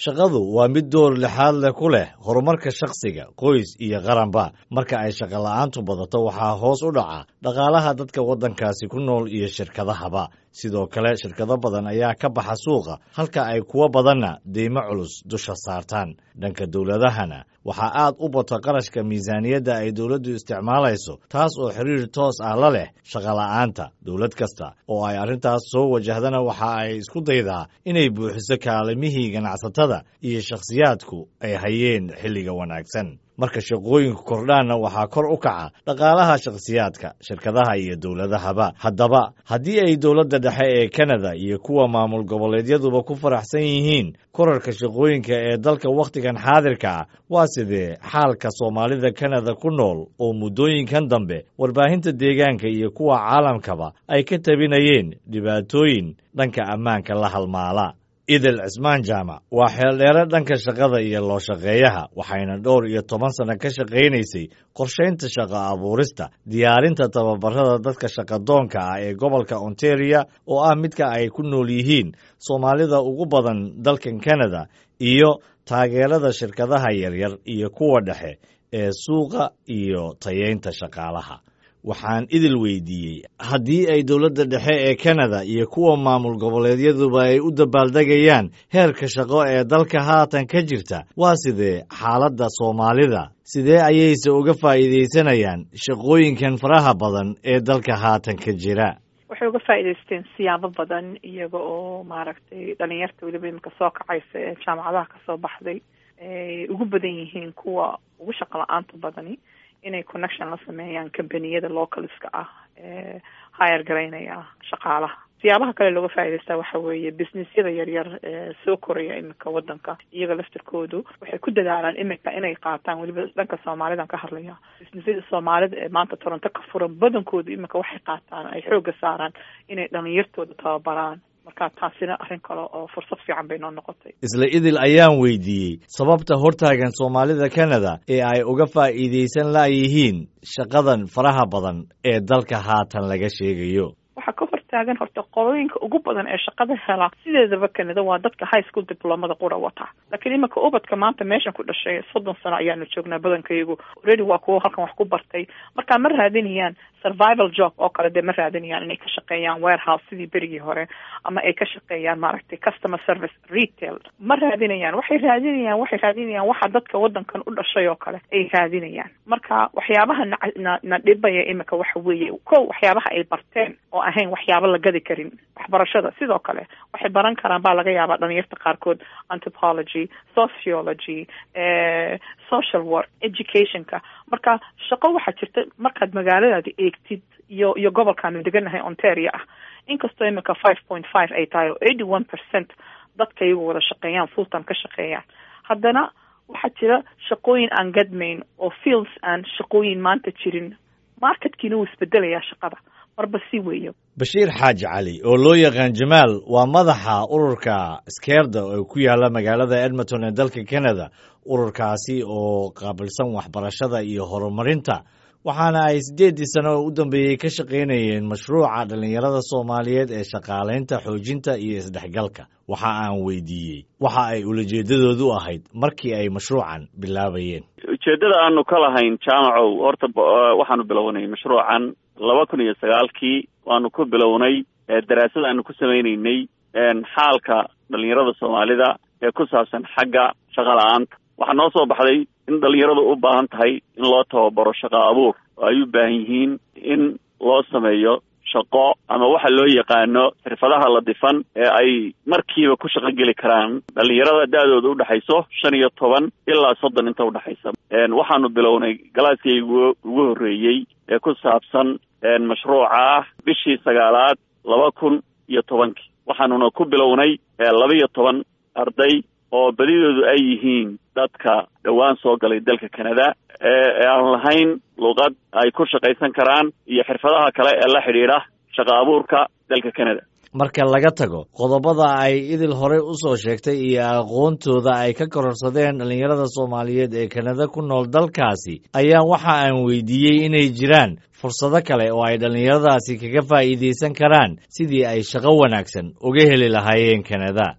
shaqadu waa mid door lixaad leh ku leh horumarka shakhsiga qoys iyo qaranba marka ay shaqola'aantu badato waxaa hoos u dhaca dhaqaalaha dadka waddankaasi ku nool iyo shirkadahaba sidoo kale shirkado badan ayaa ka baxa suuqa halka ay kuwo badanna deymo culus dusha saartaan dhanka dowladahana waxaa aad u bata qarashka miisaaniyadda ay dowladdu isticmaalayso taas oo xiriir toos ah la leh shaqola'aanta dowlad kasta oo ay arrintaas soo wajahdana waxa ay isku daydaa inay buuxiso kaalimihii ganacsatada iyo shakhsiyaadku ay hayeen xilliga wanaagsan marka shaqooyinku kordhaanna waxaa kor u kaca dhaqaalaha shakhsiyaadka shirkadaha iyo dowladahaba haddaba haddii ay dowladda dhexe ee kanada iyo kuwa maamul goboleedyaduba ku faraxsan yihiin korarka shaqooyinka ee dalka wakhtigan xaadirka ah waa sidee xaalka soomaalida kanada ku nool oo muddooyinkan dambe warbaahinta deegaanka iyo kuwa caalamkaba ay ka tabinayeen dhibaatooyin dhanka ammaanka la halmaala idil cismaan jaamac waa xeeldheere dhanka shaqada iyo loo shaqeeyaha waxayna dhowr iyo toban sanno ka shaqaynaysay qorshaynta shaqo abuurista diyaarinta tababarada dadka shaqadoonka ah ee gobolka ontaria oo ah midka ay ku nool yihiin soomaalida ugu badan dalkan kanada iyo taageerada shirkadaha yaryar iyo kuwa dhexe ee suuqa iyo tayeynta shaqaalaha waxaan idil weydiiyey haddii ay dowladda dhexe ee kanada iyo kuwa maamul goboleedyaduba ay u dabaaldegayaan heerka shaqo ee dalka haatan ka jirta waa sidee xaaladda soomaalida sidee ayayse uga faa'iidaysanayaan shaqooyinkan faraha badan ee dalka haatan ka jira waxay uga faa'iidaysteen siyaabo badan iyaga oo maaragtay dhalinyarta weliba iminka soo kacaysa ee jaamacadaha kasoo baxday ay ugu badan yihiin kuwa ugu shaqo la-aanta badani inay connection la sameeyaan combaniyada localska ah ee hire garaynaya shaqaalaha siyaabaha kale looga faa'idaystaa waxa weeye businessyada yaryar ee soo koraya iminka waddanka iyaga laftirkoodu waxay ku dadaalaan iminka inay qaataan weliba dhanka soomaalidan ka hadlaya businessyada soomaalida ee maanta toronto ka furan badankoodu iminka waxay qaataan ay xooga saaraan inay dhalinyartooda tababaraan marka taasina arrin kale oo fursad fiican bay noo noqotay isla idil ayaan weydiiyey sababta hortaagan soomaalida kanada ee ay uga faa'iidaysan la'yihiin shaqadan faraha badan ee dalka haatan laga sheegayo waxaa ka hortaagan horta qolooyinka ugu badan ee shaqada hela sideedaba kanada waa dadka high school diplomada qura wata laakiin iminka ubadka maanta meeshan ku dhashay soddon sano ayaanu joognaa badankayagu already waa kuwo halkan wax ku bartay marka ma raadinayaan survival job oo kale dee ma raadinayaan inay ka shaqeeyaan warehouse sidii berigii hore ama ay ka shaqeeyaan maaragtay customer service retail ma raadinayaan waxay raadinayaan waxay raadinayaan waxa dadka wadankan u dhashay oo kale ay raadinayaan marka waxyaabaha na na dhibaya iminka waxa weeye ko waxyaabaha ay barteen oo ahayn waxyaaba la gadi karin waxbarashada sidoo kale waxay baran karaan baa laga yaabaa dhalinyarta qaarkood anthropology sociology social work educationka marka shaqo waxaa jirta markaad magaaladaada eegtid iyo iyo gobolkaanu deganahay ontario ah inkastoo iminka five point five ay tahay oo eighty one percent dadka iyagu wada shaqeeyaan fulltime ka shaqeeyaan haddana waxaa jira shaqooyin aan gadmayn oo fields aan shaqooyin maanta jirin marketkiina wuu isbedelayaa shaqada marba si weeyo bashiir xaaji cali oo loo yaqaan jamaal waa madaxa ururka skeerda oo ku yaala magaalada edmonton ee dalka canada ururkaasi oo qaabilsan waxbarashada iyo horumarinta waxaana ay siddeeddii sano oo u dambeeyey ka shaqaynayeen mashruuca dhallinyarada soomaaliyeed ee shaqaalaynta xoojinta iyo isdhexgalka waxa aan weydiiyey waxa ay ulajeedadoodu ahayd markii ay mashruucan bilaabayeen ujeeddada aanu ka lahayn jaamacow horta waxaanu bilownay mashruucan laba kun iyo sagaalkii waanu ku bilownay daraasad aanu ku samaynaynay xaalka dhalinyarada soomaalida ee ku saabsan xagga shaqa la-aanta waxaa noo soo baxday in dhalinyaradu u baahan tahay in loo tababaro shaqo abuur oo ay u baahan yihiin in loo sameeyo shaqo ama waxa loo yaqaano xirfadaha la difan ee ay markiiba ku shaqo geli karaan dhalinyarada da-dooda udhexayso shan iyo toban ilaa soddon inta udhexaysa waxaanu bilownay galaaskii ugu horreeyey ee ku saabsan mashruuca ah bishii sagaalaad laba kun iyo tobankii waxaanuna ku bilownay laba iyo toban arday oo badidoodu ay yihiin dadka dhowaan soo galay dalka canada ee aan lahayn luqad ay ku shaqaysan karaan iyo xirfadaha kale ee la xidhiidha shaqa abuurka dalka canada marka laga tago qodobada ay idil horey u soo sheegtay iyo aqoontooda ay ka kororsadeen dhallinyarada soomaaliyeed ee kanada ku nool dalkaasi ayaa waxa aan weydiiyey inay jiraan fursado kale oo ay dhallinyaradaasi kaga faa'iidaysan karaan sidii ay shaqo wanaagsan uga heli lahaayeen kanada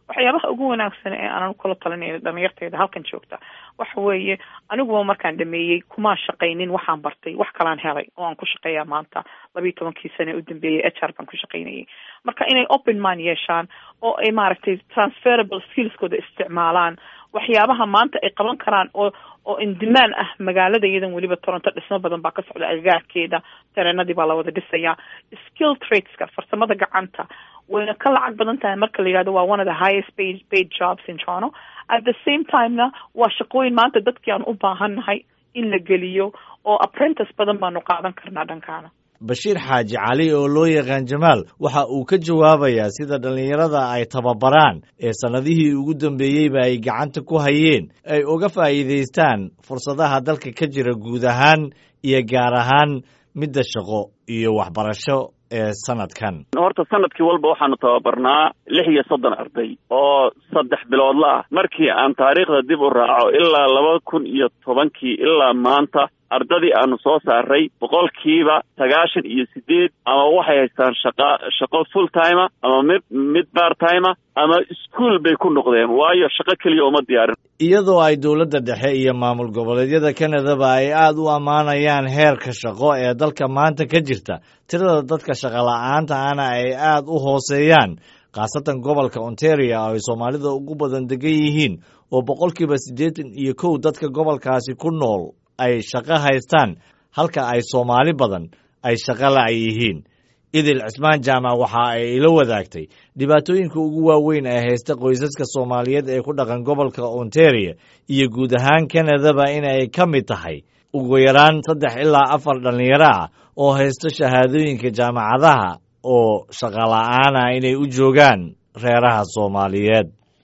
waxyaabaha ugu wanaagsan ee aanan kula talinayna dhalinyarteyda halkan joogta waxa weeye aniguba markaan dhameeyey kumaan shaqaynin waxaan bartay wax kalaan helay oo aan ku shaqeeyaa maanta labiiyo tobankii sane u dambeeyey h r baan ku shaqaynayay marka inay open mind yeeshaan oo ay maaragtay transferable skillskooda isticmaalaan waxyaabaha maanta ay qaban karaan oo oo indimaan ah magaalada iyadan weliba toronto dhismo badan baa ka socda agagaarkeeda tareenadii baa la wada dhisayaa skill tradeska farsamada gacanta wayna ka lacag badan tahay marka la yihahdo waa one of the highest paid paid jobs in toronto at the same timena waa shaqooyin maanta dadkii aan u baahannahay in la geliyo oo apprentice badan baanu qaadan karnaa dhankaana bashiir xaaji cali oo loo yaqaan jamaal waxa uu ka jawaabayaa sida dhallinyarada ay tababaraan ee sannadihii ugu dambeeyeyba ay gacanta ku hayeen ay uga faa'iidaystaan fursadaha dalka ka jira guud ahaan iyo gaar ahaan midda shaqo iyo waxbarasho ee sanadkan horta sanadkii walba waxaanu tababarnaa lix iyo soddon arday oo saddex biloodla ah markii aan taariikhda dib u raaco ilaa laba kun iyo tobankii ilaa maanta ardadii aanu soo saaray boqolkiiba sagaashan iyo sideed ama waxay haystaan shaqa shaqo full timea ama mid mid bar timea ama ischool bay ku noqdeen waayo shaqo keliya uma diyaarin iyadoo ay dowladda dhexe iyo maamul goboleedyada kanadaba ay aada u ammaanayaan heerka shaqo ee dalka maanta ka jirta tirada dadka shaqola'aanta ana ay aada u hooseeyaan khaasatan gobolka ontario oo ay soomaalida ugu badan degan yihiin oo boqolkiiba siddeetan iyo kow dadka gobolkaasi ku nool ay shaqo haystaan halka ay soomaali badan ay shaqo la' yihiin idil cismaan jaamac waxa ay ila wadaagtay dhibaatooyinka ugu waaweyn ee haysta qoysaska soomaaliyeed ee ku dhaqan gobolka ontario iyo guud ahaan kanadaba in ay ka mid tahay ugu yaraan saddex ilaa afar dhallinyaro ah oo haysto shahaadooyinka jaamacadaha oo shaqola'aana inay u joogaan reeraha soomaaliyeed